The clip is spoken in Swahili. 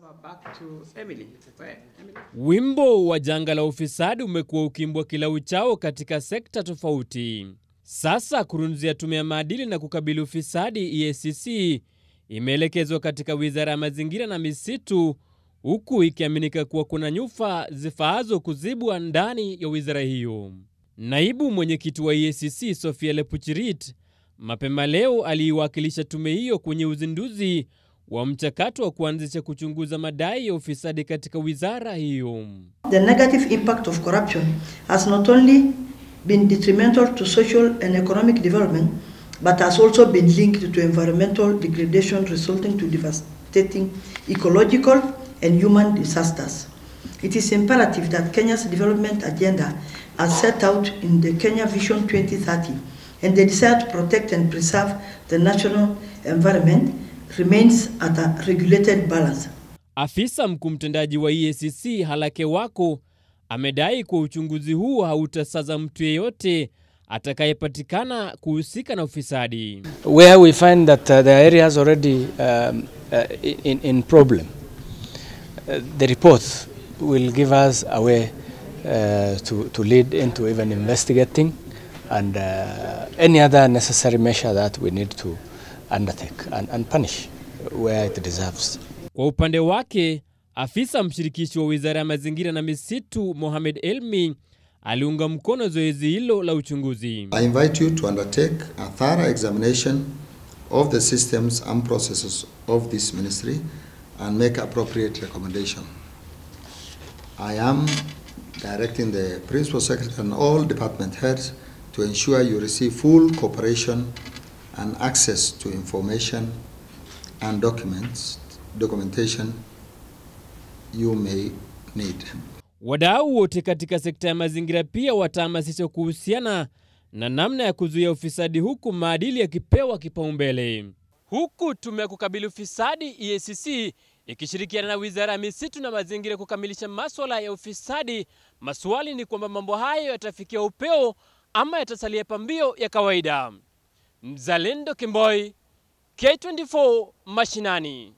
Wimbo wa janga la ufisadi umekuwa ukiimbwa kila uchao katika sekta tofauti. Sasa kurunzi ya tume ya maadili na kukabili ufisadi EACC imeelekezwa katika wizara ya mazingira na misitu, huku ikiaminika kuwa kuna nyufa zifaazo kuzibwa ndani ya wizara hiyo. Naibu mwenyekiti wa EACC Sofia Lepuchirit mapema leo aliiwakilisha tume hiyo kwenye uzinduzi wa mchakato wa kuanzisha kuchunguza madai ya ufisadi katika wizara hiyo. The negative impact of corruption has not only been detrimental to social and economic development, but has also been linked to environmental degradation resulting to devastating ecological and human disasters. It is imperative that Kenya's development agenda, as set out in the Kenya Vision 2030, and the desire to protect and preserve the national environment remains at a regulated balance. Afisa mkuu mtendaji wa EACC Halake Wako amedai kuwa uchunguzi huu hautasaza mtu yeyote atakayepatikana kuhusika na ufisadi. Where we find that uh, the areas already um, uh, in, in problem, uh, the report will give us a way uh, to, to lead into even investigating and uh, any other necessary measure that we need to undertake and, and punish where it deserves. Kwa upande wake, afisa mshirikishi wa wizara ya mazingira na misitu Mohamed Elmi aliunga mkono zoezi hilo la uchunguzi. I invite you to undertake a thorough examination of the systems and processes of this ministry and make appropriate recommendation. I am directing the principal secretary and all department heads to ensure you receive full cooperation and access to information and documents, documentation you may need. Wadau wote katika sekta ya mazingira pia watahamasishwa kuhusiana na namna ya kuzuia ufisadi huku maadili yakipewa kipaumbele. Huku tume ya kukabili ufisadi EACC ikishirikiana na wizara ya misitu na mazingira kukamilisha maswala ya ufisadi, maswali ni kwamba mambo hayo yatafikia upeo ama yatasalia pambio ya kawaida. Mzalendo Kimboi, K24 Mashinani.